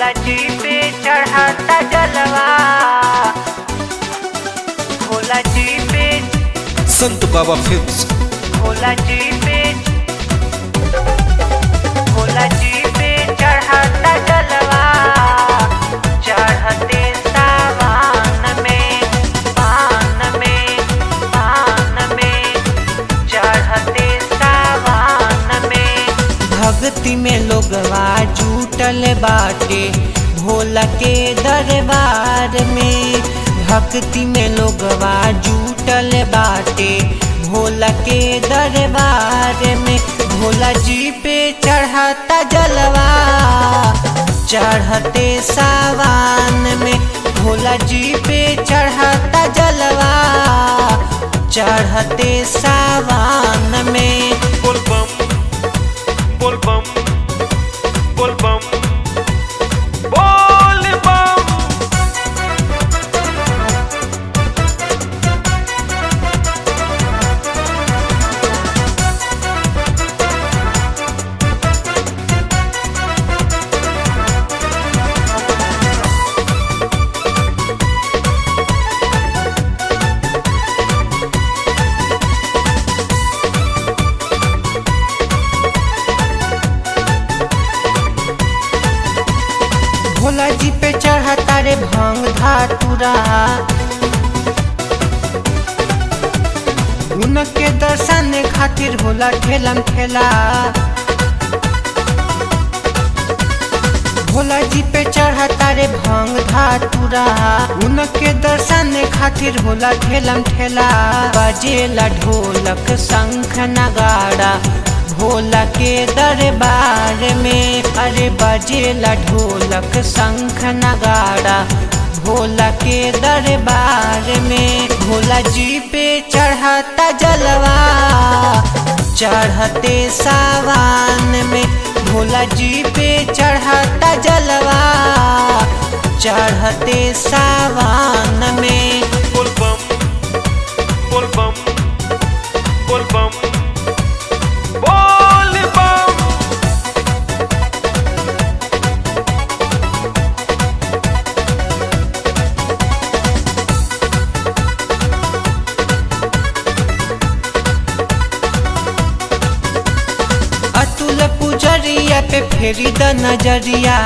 भोला जी पे चढ़ाता जलवा भोला जी पे संत बाबा फिल्म्स भोला जी पे भोला जी पे चढ़ाता जलवा चढ़ते सावन में पान में पान में चढ़ते सावन में भक्ति में लोगवा जुटल बाटे भोला के दरबार में भक्ति में लोगवा जुटल बाटे भोला के दरबार में भोला जी पे चढ़ाता जलवा चढ़ते सावन में भोला जी पे चढ़ाता जलवा चढ़ते सावन में Bol bum, bol bum, bol bum, bol bum. Bhola जी पे चढ़ाता रे भांग धातुरा उनके दर्शन खातिर होला ठेलम ठेला भोला जी पे चढ़ाता रे भांग धातुरा उनके दर्शन खातिर होला ठेलम ठेला बजेला ढोलक शंख नगाड़ा भोला के दरबार में अरे बजेला ढोलक शंख नगाड़ा भोला के दरबार में भोला जी पे चढ़ाता जलवा चढ़ते सावन में भोला जी पे चढ़ाता जलवा चढ़ते सावन में Bol bum, bol bum, bol bum, bol bum. Atul पुजरिया पे फेरी द नजरिया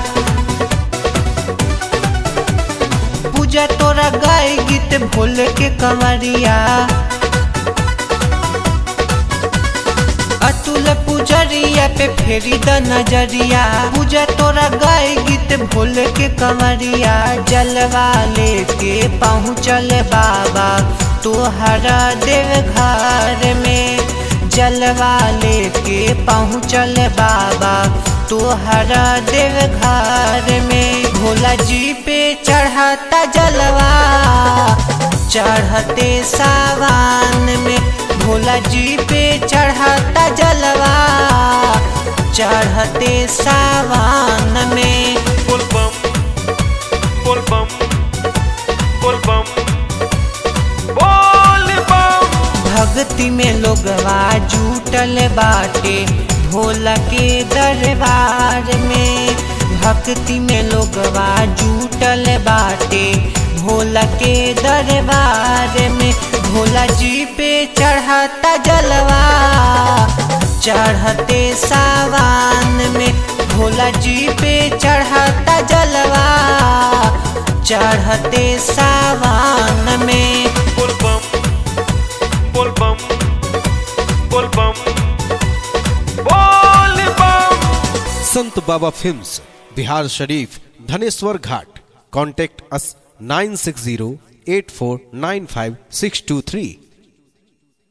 पूजा तोरा गाय गीत भोल के कंवरिया अतुल पुजरिया पे फेरी द नजरिया पूजा तोरा गाय गीत भोल के कंवरिया जलवा लेके पहुँचल बाबा तोहरा देव घर में जलवा लेके पहुँचल बाबा तोहरा देव घर में भोला जी पे चढ़ाता जलवा चढ़ते सावन में भोला जी पे चढ़ाता जलवा चढ़ते सावन में Bol bum, bol bum, bol bum, bol bum. भक्ति में लोगवा जुटल बाटे भोला के दरबार में भक्ति में लोगवा जुटल बाटे भोला के दरबार में भोला जी पे चढ़ाता जलवा चढ़ते सावन में भोला जी पे चढ़ाता जलवा चढ़ते सावन में Bol bum, bol bum, bol bum, bol bum. संत बाबा फिल्म्स बिहार शरीफ Dhaneshwar Ghat contact us nine six zero eight four nine five six two three